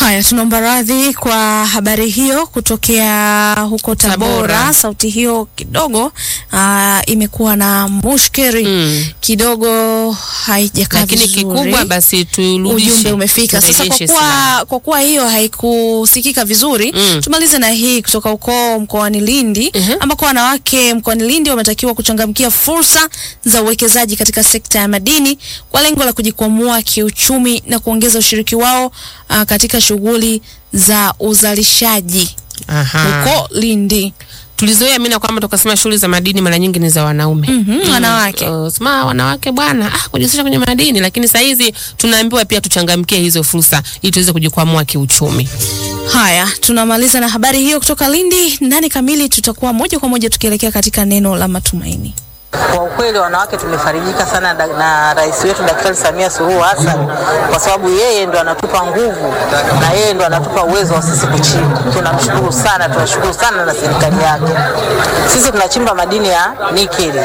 Haya, tunaomba radhi kwa habari hiyo kutokea huko Tabora. Tabora. Sauti hiyo kidogo aa, imekuwa na mushkeri Mm. kidogo, haijakaa Lakini vizuri. kikubwa basi turudishe. ujumbe umefika sasa. Kwa turejeshe kuwa, silaha. kwa kuwa hiyo haikusikika vizuri Mm. tumalize na hii kutoka huko mkoani Lindi Mhm. ambako wanawake mkoani Lindi wametakiwa kuchangamkia fursa za uwekezaji katika sekta ya madini kwa lengo la kujikwamua kiuchumi na kuongeza ushiriki wao uh, katika shughuli za uzalishaji Aha. huko Lindi. Tulizoea mimi na kwamba tukasema shughuli za madini mara nyingi ni za wanaume. Mhm, wanawake. Uh, sema wanawake bwana, ah, kujihusisha kwenye madini, lakini saa hizi tunaambiwa pia tuchangamkie hizo fursa ili tuweze kujikwamua kiuchumi. Haya, tunamaliza na habari hiyo kutoka Lindi. Ndani kamili tutakuwa moja kwa moja tukielekea katika neno la matumaini. Kwa ukweli wanawake tumefarijika sana da, na rais wetu Daktari Samia Suluhu Hassan kwa sababu yeye ndo anatupa nguvu na yeye ndo anatupa uwezo wa sisi kuchimba. Tunamshukuru sana, tunashukuru sana na serikali yake. Sisi tunachimba madini ya nikeli.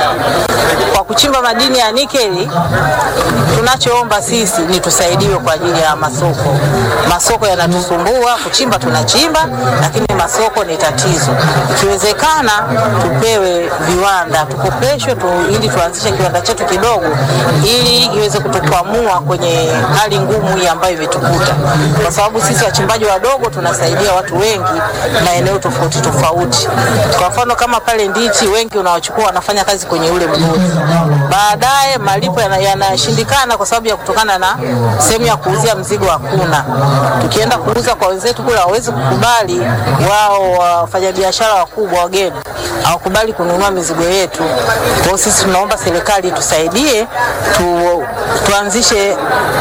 Kwa kuchimba madini ya nikeli, tunachoomba sisi ni tusaidiwe kwa ajili ya masoko. Masoko yanatusumbua, kuchimba tunachimba, lakini masoko ni tatizo. Ikiwezekana tupewe viwanda, tukopeshwe tu, ili tuanzishe kiwanda chetu kidogo, ili iweze kutukwamua kwenye hali ngumu hii ambayo imetukuta, kwa sababu sisi wachimbaji wadogo tunasaidia watu wengi maeneo tofauti tofauti. Kwa mfano kama pale Ndichi, wengi unawachukua wanafanya kazi kwenye ule mgodi, baadaye malipo yana- yanashindikana kwa sababu ya kutokana na sehemu ya kuuzia mzigo hakuna. Tukienda kuuza kwa wenzetu kule hawawezi kukubali, wao wafanyabiashara wakubwa wageni hawakubali kununua mizigo yetu. Kwa hiyo sisi tunaomba serikali tusaidie tu, tuanzishe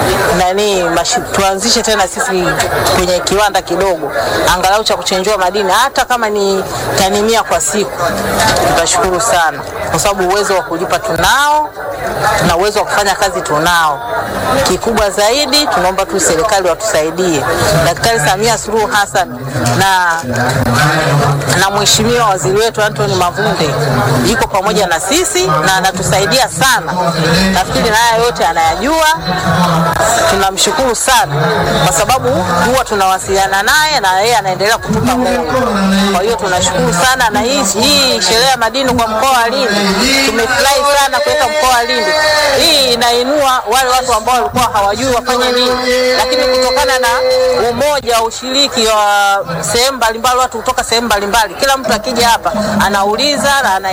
nani mashi, tuanzishe tena sisi kwenye kiwanda kidogo angalau cha kuchenjua madini hata kama ni tani mia kwa siku, tutashukuru sana, kwa sababu uwezo wa kulipa tunao na uwezo wa kufanya kazi tunao. Kikubwa zaidi tunaomba tu serikali watusaidie, Daktari Samia Suluhu Hassan na na mheshimiwa waziri wetu Anthony Mavunde yuko pamoja na sisi na anatusaidia sana. Nafikiri na haya yote anayajua. Tunamshukuru sana kwa sababu huwa tunawasiliana naye na yeye anaendelea kutupa moyo. Kwa hiyo tunashukuru sana, na hii hii sherehe ya madini kwa mkoa wa Lindi tumefurahi sana kuweka mkoa wa Lindi. Hii inainua wale watu ambao walikuwa hawajui wafanye nini, lakini kutokana na umoja wa ushiriki wa sehemu mbalimbali, watu kutoka sehemu mbalimbali, kila mtu akija hapa anauliza na ana